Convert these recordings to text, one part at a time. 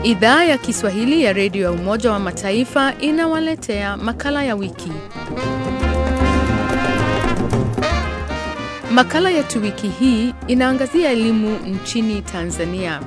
Idhaa ya Kiswahili ya redio ya Umoja wa Mataifa inawaletea makala ya wiki. Makala yetu wiki hii inaangazia elimu nchini Tanzania.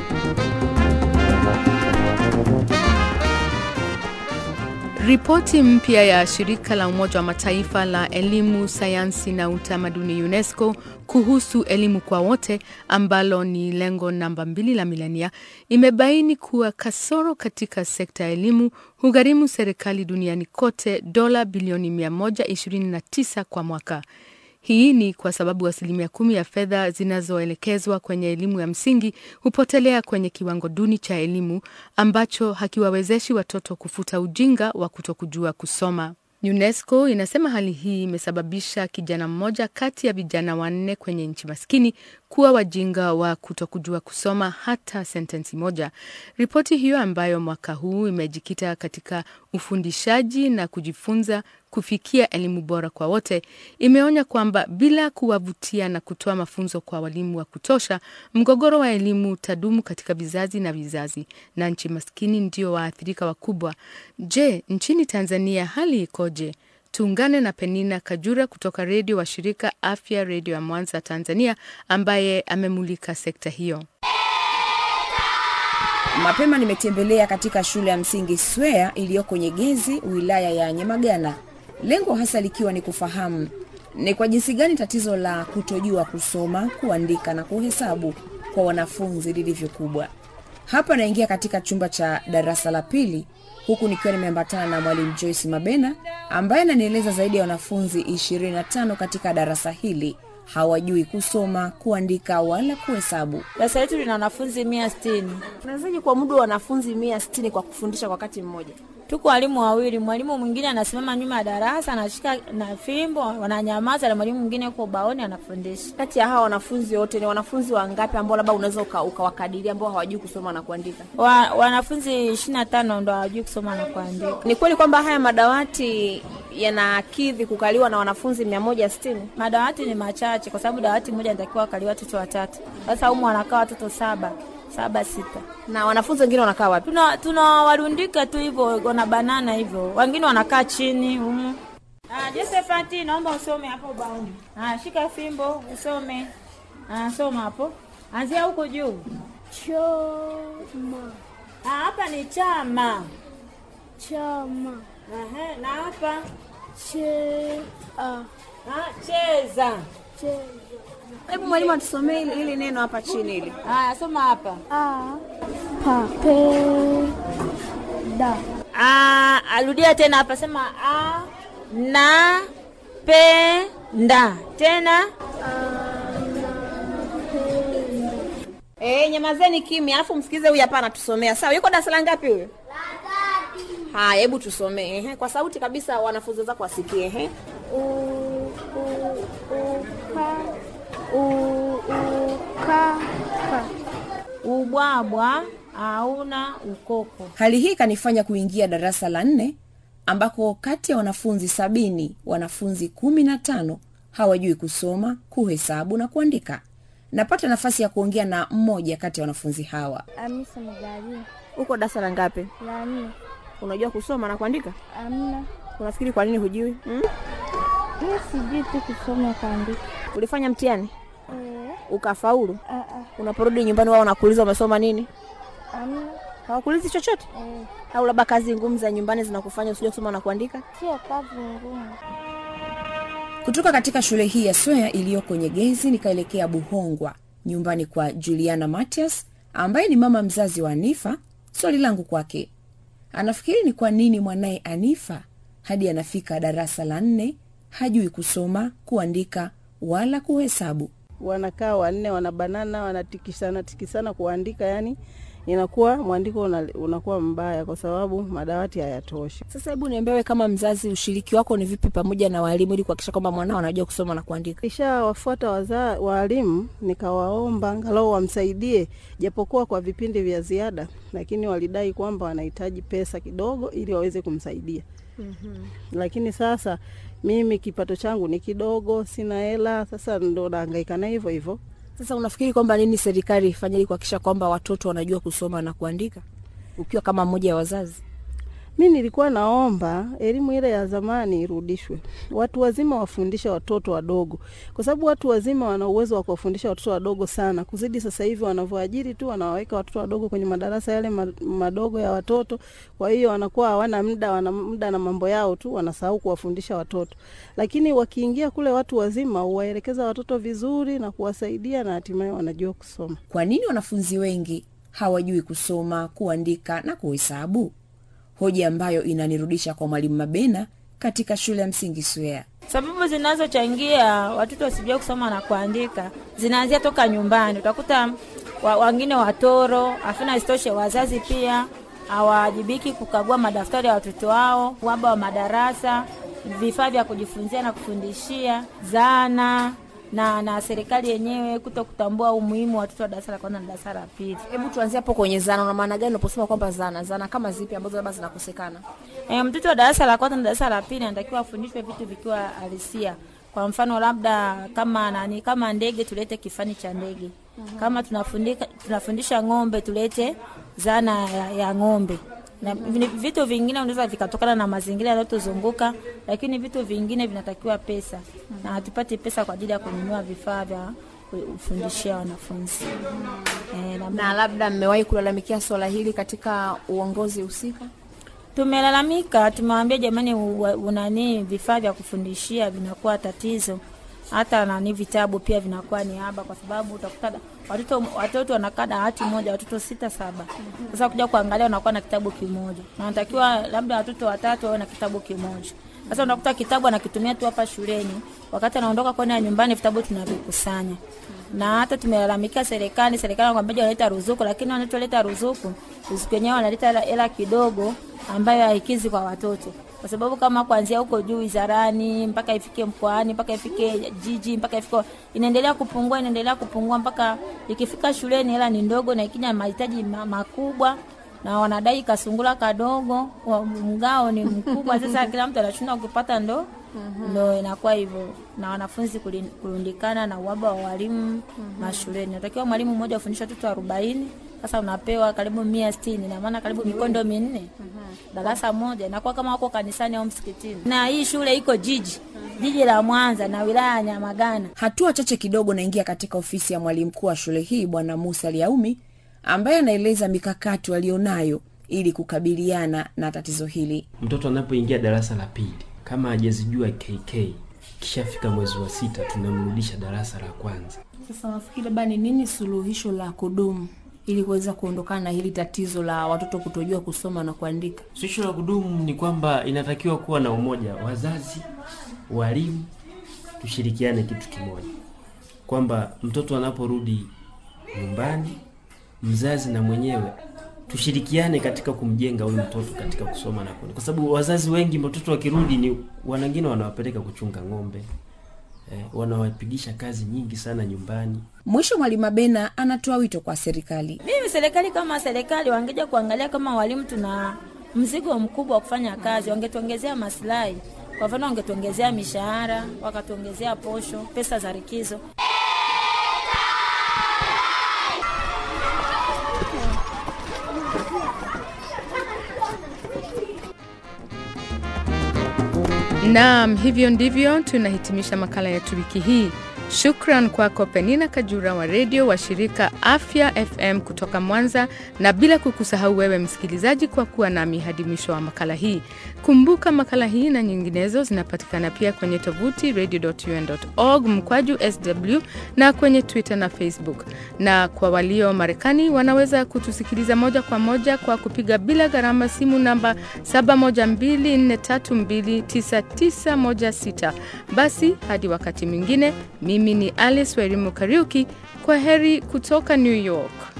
Ripoti mpya ya shirika la Umoja wa Mataifa la elimu, sayansi na utamaduni UNESCO kuhusu elimu kwa wote ambalo ni lengo namba mbili la milenia imebaini kuwa kasoro katika sekta ya elimu hugharimu serikali duniani kote dola bilioni 129 kwa mwaka. Hii ni kwa sababu asilimia kumi ya fedha zinazoelekezwa kwenye elimu ya msingi hupotelea kwenye kiwango duni cha elimu ambacho hakiwawezeshi watoto kufuta ujinga wa kutokujua kusoma. UNESCO inasema hali hii imesababisha kijana mmoja kati ya vijana wanne kwenye nchi maskini kuwa wajinga wa kutokujua kusoma hata sentensi moja. Ripoti hiyo ambayo mwaka huu imejikita katika ufundishaji na kujifunza kufikia elimu bora kwa wote, imeonya kwamba bila kuwavutia na kutoa mafunzo kwa walimu wa kutosha, mgogoro wa elimu utadumu katika vizazi na vizazi, na nchi maskini ndio waathirika wakubwa. Je, nchini Tanzania hali ikoje? Tuungane na Penina Kajura kutoka redio wa shirika Afya Redio ya Mwanza, Tanzania, ambaye amemulika sekta hiyo. Mapema nimetembelea katika shule ya msingi Swea iliyoko Nyegezi, wilaya ya Nyamagana, lengo hasa likiwa ni kufahamu ni kwa jinsi gani tatizo la kutojua kusoma, kuandika na kuhesabu kwa wanafunzi lilivyo kubwa. Hapa naingia katika chumba cha darasa la pili huku nikiwa nimeambatana na mwalimu Joyce Mabena ambaye ananieleza zaidi ya wanafunzi 25 katika darasa hili hawajui kusoma, kuandika wala kuhesabu. Darasa letu lina wanafunzi mia sitini. Unawezaje kwa muda wa wanafunzi mia sitini kwa kufundisha kwa wakati mmoja? Tuko walimu wawili, mwalimu mwingine anasimama nyuma ya darasa anashika na fimbo, wananyamaza, na mwalimu mwingine yuko ubaoni anafundisha. Kati ya hawa wanafunzi wote ni wanafunzi wangapi ambao labda unaweza ukawakadiria ambao hawajui kusoma na kuandika? Wa, wanafunzi ishirini na tano ndo hawajui kusoma na kuandika. Ni kweli kwamba haya madawati yanakidhi kukaliwa na wanafunzi mia moja sitini? Madawati ni machache kwa sababu dawati moja inatakiwa wakaliwa watoto watatu. Sasa humu wanakaa watoto saba saba sita, na wanafunzi wengine wanakaa wapi? Tuna tunawarundika tu hivyo, wana banana hivyo, wengine wanakaa chini humu. Ah, Josephat, naomba usome hapo ubaoni. Ah, shika fimbo usome. Ah, soma hapo, anzia huko juu. Choma. Ah, hapa ni chama. Chama. Aha, na hapa Che. Ah. ah, cheza. Cheza. Hebu mwalimu atusomee hili, hili neno hapa chini hili. Haya, soma hapa. A. Pa. Pe. Da. Ah, arudia tena hapa, sema a na pe nda tena. Eh, nyamazeni kimya, alafu msikize huyu hapa anatusomea. Sawa, yuko darasa la ngapi huyo? Haya, hebu tusomee ehe, kwa sauti kabisa, wanafunzi wenzako wasikie. Ehe, U. U. U. Ka. U. U. Ka. Ka. Ubwabwa hauna ukoko. Hali hii kanifanya kuingia darasa la nne ambako kati ya wanafunzi sabini wanafunzi kumi na tano hawajui kusoma, kuhesabu na kuandika. Napata nafasi ya kuongea na mmoja kati ya wanafunzi hawa. Amisa Magali. uko darasa la ngapi? La nne. Unajua kusoma na kuandika? Amna. Unafikiri kwa nini hujui? Hmm? Mi sijui tu kusoma kuandika. Ulifanya mtihani Eh. ukafaulu, Ah. Ah. unaporudi nyumbani wao wanakuuliza umesoma nini? Amna. Hawakuulizi chochote? Eh. Au labda kazi ngumu za nyumbani zinakufanya usijue kusoma na kuandika? Sio kazi ngumu. Kutoka katika shule hii ya Swea iliyoko Nyegezi nikaelekea Buhongwa, nyumbani kwa Juliana Matias ambaye ni mama mzazi wa Anifa. Swali langu kwake, anafikiri ni kwa nini mwanaye Anifa hadi anafika darasa la nne hajui kusoma, kuandika wala kuhesabu. wanakaa wanne wanabanana wanatikisana tikisana kuandika, yani inakuwa mwandiko una, unakuwa mbaya kwa sababu madawati hayatoshi. Sasa hebu niambie wewe kama mzazi, ushiriki wako ni vipi pamoja na walimu ili kuhakikisha kwamba mwanao anajua kusoma na kuandika? Kisha wafuata waza waalimu, nikawaomba angalau wamsaidie japokuwa kwa vipindi vya ziada, lakini walidai kwamba wanahitaji pesa kidogo ili waweze kumsaidia. mm-hmm. Lakini sasa mimi kipato changu ni kidogo, sina hela, sasa ndo nahangaika na hivyo hivyo. Sasa unafikiri kwamba nini serikali ifanye ili kuhakikisha kwamba watoto wanajua kusoma na kuandika? ukiwa kama mmoja wa wazazi? Mi nilikuwa naomba elimu ile ya zamani irudishwe, watu wazima wafundishe watoto wadogo, kwa sababu watu wazima wana uwezo wa kuwafundisha watoto wadogo sana kuzidi sasa hivi wanavyoajiri tu, wanawaweka watoto wadogo kwenye madarasa yale ma- madogo ya watoto. Kwa hiyo wanakuwa hawana muda, wana muda na mambo yao tu, wanasahau kuwafundisha watoto. Lakini wakiingia kule watu wazima, huwaelekeza watoto vizuri na kuwasaidia, na hatimaye wanajua kusoma. Kwa nini wanafunzi wengi hawajui kusoma, kuandika na kuhesabu? Hoja ambayo inanirudisha kwa Mwalimu Mabena katika shule ya msingi Swea. Sababu zinazochangia watoto wasijue kusoma na kuandika zinaanzia toka nyumbani. Utakuta wa, wengine watoro, afina isitoshe wazazi pia hawajibiki kukagua madaftari ya watoto wao, uhaba wa madarasa, vifaa vya kujifunzia na kufundishia, zana na na serikali yenyewe kuto kutambua umuhimu wa watoto wa darasa la kwanza na darasa la pili. Hebu tuanzie hapo kwenye zana. Una maana gani unaposema kwamba zana? Zana kama zipi ambazo labda zinakosekana? E, mtoto wa darasa la kwanza na darasa la pili anatakiwa afundishwe vitu vikiwa halisia. Kwa mfano labda kama nani, kama ndege tulete kifani cha ndege. Kama tunafundika tunafundisha ng'ombe tulete zana ya, ya ng'ombe. Na vini- vitu vingine unaweza vikatokana na mazingira yanayotuzunguka, lakini vitu vingine vinatakiwa pesa, na hatupati pesa kwa ajili ya kununua vifaa vya kufundishia wanafunzi e, na Na labda mmewahi kulalamikia swala hili katika uongozi husika? Tumelalamika, tumewaambia jamani, u- unani vifaa vya kufundishia vinakuwa tatizo, hata nani vitabu pia vinakuwa ni haba, kwa sababu utakuta da- watoto watoto wanakaa dawati moja, watoto sita saba. Sasa kuja kuangalia wanakuwa na kitabu kimoja, na wanatakiwa labda watoto watatu wawe na kitabu kimoja. Sasa unakuta kitabu anakitumia tu hapa shuleni, wakati anaondoka kwenda nyumbani vitabu tunavikusanya na hata tumelalamikia serikali. Serikali wanakwambia wanaleta ruzuku, lakini wanatoleta ruzuku, ruzuku yenyewe wanaleta hela- hela kidogo ambayo haikizi kwa watoto, kwa sababu kama kuanzia huko juu wizarani mpaka ifike mkoani mpaka ifike jiji mpaka ifike, inaendelea kupungua, inaendelea kupungua mpaka ikifika shuleni hela ni ndogo, na ikija mahitaji ma- makubwa na wanadai kasungula kadogo, wa- mgao ni mkubwa. Sasa kila mtu anashindwa kupata ndo ndo inakuwa hivyo, na wanafunzi kulin- kurundikana na uhaba wa walimu mashuleni. Natakiwa mwalimu mmoja afundisha watoto arobaini, sasa unapewa karibu mia sitini na maana karibu mikondo minne darasa moja, inakuwa kama wako kanisani au msikitini. Na hii shule iko jiji jiji la Mwanza na wilaya ya Nyamagana. Hatua chache kidogo naingia katika ofisi ya mwalimu mkuu wa shule hii Bwana Musa Liaumi, ambaye anaeleza mikakati walionayo ili kukabiliana na tatizo hili. mtoto anapoingia darasa la pili kama hajazijua KK kishafika mwezi wa sita tunamrudisha darasa la kwanza Sasa nafikiri labda ni nini suluhisho la kudumu ili kuweza kuondokana na hili tatizo la watoto kutojua kusoma na kuandika? suluhisho la kudumu ni kwamba inatakiwa kuwa na umoja wazazi walimu tushirikiane kitu kimoja kwamba mtoto anaporudi nyumbani mzazi na mwenyewe tushirikiane katika kumjenga huyu mtoto katika kusoma na kuandika, kwa sababu wazazi wengi mtoto wakirudi ni wanangine wanawapeleka kuchunga ng'ombe eh, wanawapigisha kazi nyingi sana nyumbani Mwisho, mwalimu Mabena anatoa wito kwa serikali. Mimi serikali kama serikali wangeja kuangalia kama walimu tuna mzigo mkubwa wa kufanya kazi, wangetuongezea maslahi. Kwa mfano, wangetuongezea mishahara, wakatuongezea posho, pesa za likizo. Naam, hivyo ndivyo tunahitimisha makala yetu wiki hii. Shukran kwako Penina Kajura wa redio wa shirika Afya FM kutoka Mwanza, na bila kukusahau wewe msikilizaji kwa kuwa nami hadi mwisho wa makala hii. Kumbuka makala hii na nyinginezo zinapatikana pia kwenye tovuti radio.un.org mkwaju sw na kwenye Twitter na Facebook. Na kwa walio Marekani wanaweza kutusikiliza moja kwa moja kwa kupiga bila gharama simu namba 7124329916. Basi hadi wakati mwingine, mimi ni Alice Wairimu Kariuki. Kwa heri kutoka New York.